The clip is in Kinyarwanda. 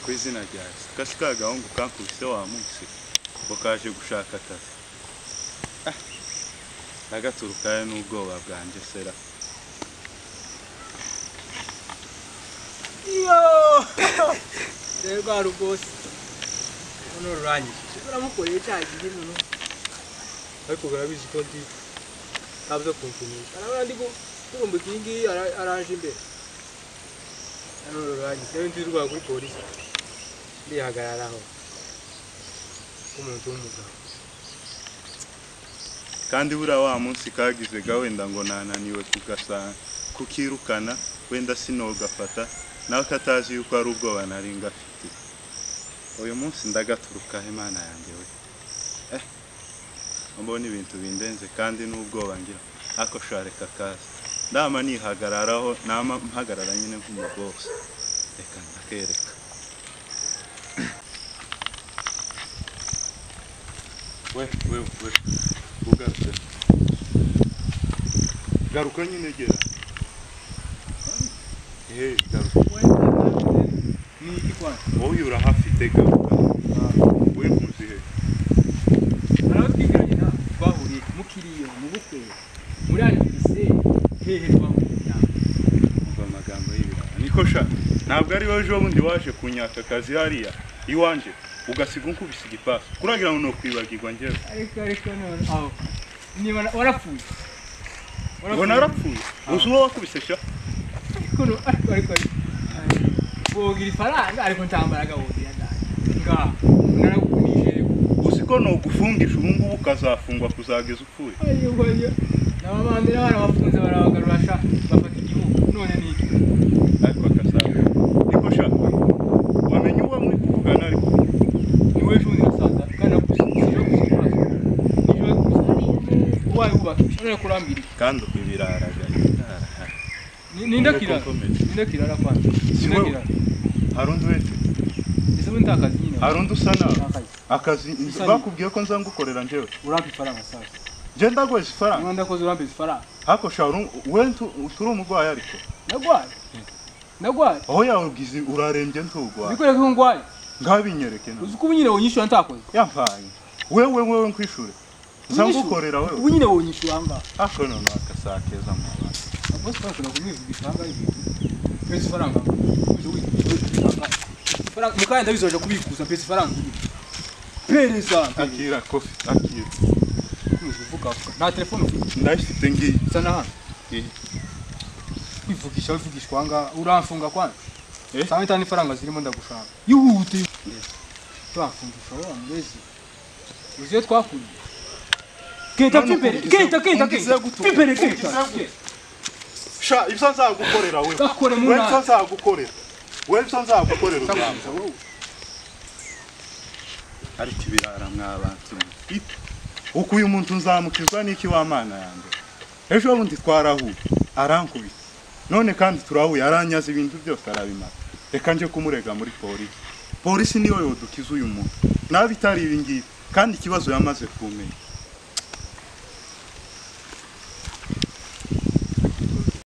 ku izina ryawe kasi ka gahungu kankubise wa munsi ngo kaje gushaka akazi Ah, nagaturukayo n'ubwoba bwanjye sera rero rwa rwose none rurangije uramukoreye cya gihe noneho ariko barabizi ko ndi ntabyo kumpimisha arabona ndi kurumbuka iyi ngiyi ara- araje imbere none rurangije rero ndi rwa kuri polisi ndihagararaho nk'umuntu w'umugabo kandi buriya wa munsi kagize ga wenda ngo nananiwe kugasa- kukirukana wenda sinogafata nawe katazi yuko ari ubwoba nari ngafitiye uyu munsi ndagaturukaho imana yanjye we eh mbona ibintu bindenze kandi n'ubwoba ngira ako shareka kazi ndama nihagararaho nama mpagarara nyine nk'umugose reka ndakereka we we we ugarutse garuka nyine gera ehe garuka ni iki kwanza wowe urahafite garuka we muzihe arababwiranye na twahuriye mukiriye mu bukwe muri anifise hehe twahuriye nawe umva amagambo y'ibirara niko sha ntabwo ari wowe ejo bundi waje kunyaka akazi hariya iwanjye ugasiga unkubise igipasi kuragira ngo ni ukwibagirwa njyewe ariko ariko none aho niba na- warapfuye ngo narapfuye uzi uwo wakubise sha ariko no- ariko ariko ariko bogira ifaranga ariko nta mbaraga wogira ndani ngaha naragukunije uzi ko nugufungisha ubu ngubu ukazafungwa kuzageza upfuye ariko njye n'ababandera barabafunze barabagarura sha bafata igihugu none ni iki ariko akazaga niko sha wamenya uwo muri kuvugana ariko ni wowe ejo bundi nasaza kandi nagusize nagusize ikibazo niba nagusize ubaye wubakisha none kurambira iki kandi uko ibirara gari Ni- ni nda kirara ni nda kirara kwanza ni nda wowe. kirara hari undi wese ese ubundi nta kazi nyine hari undi usa nawe nta kazi akazi Isa- bakubwiye ko nza ngukorera njyewe urampa ifaranga sasa njye ndaguheza ifaranga niba ndakoze urampa ifaranga ariko sha uru- we ntu- turi umurwayi ariko nagwaye nagwaye aho yawugize urarembye ntugwaye bikwereka ko ngwaye ngabinyereke nawe uzi ko ubu nyine wonyishyura ntakoze yampaye wewe wewe nkwishure nza Unyishyura? ngukorera ubu wewe nyine wonyishyura angahe ariko none wakasakeza mu bantu abakozi bashobora kumwivugisha angahe pesa ifaranga uzi uzi uzi angahe ifaranga mukanya ndabizoje kubikuza pesa ifaranga ugiye pereza akira kofi akira ukomeza uvuga vuga. nta telefone ufite ndayifite ngiyi usa na hano Eh. kwivugisha wivugishwa angahe uramfunga kwanza Eh. sanga itanu ifaranga zirimo ndagushaka yihute turamfungisha wowe amurezi uzi iyo twakuriye kenta None pimbere ungize- kenta kenta ungize kenta gutu- pimbere ungize kenta gutu- sha ibyo nzagukorera wewe gakore mu wewe ibyo nama nzagukorera wewe ibyo nzagukorera ugamba. ariko ibirara mwabantu uko uyu muntu nzamukizwa n'iki wa mana yanjye ejo bundi twarahuye arankubita none kandi turahuye aranyaza ibintu byose arabimara reka nje kumurega muri polisi polisi niyo yodukiza uyu muntu nabi itari ibi ngibi kandi ikibazo yamaze kumenya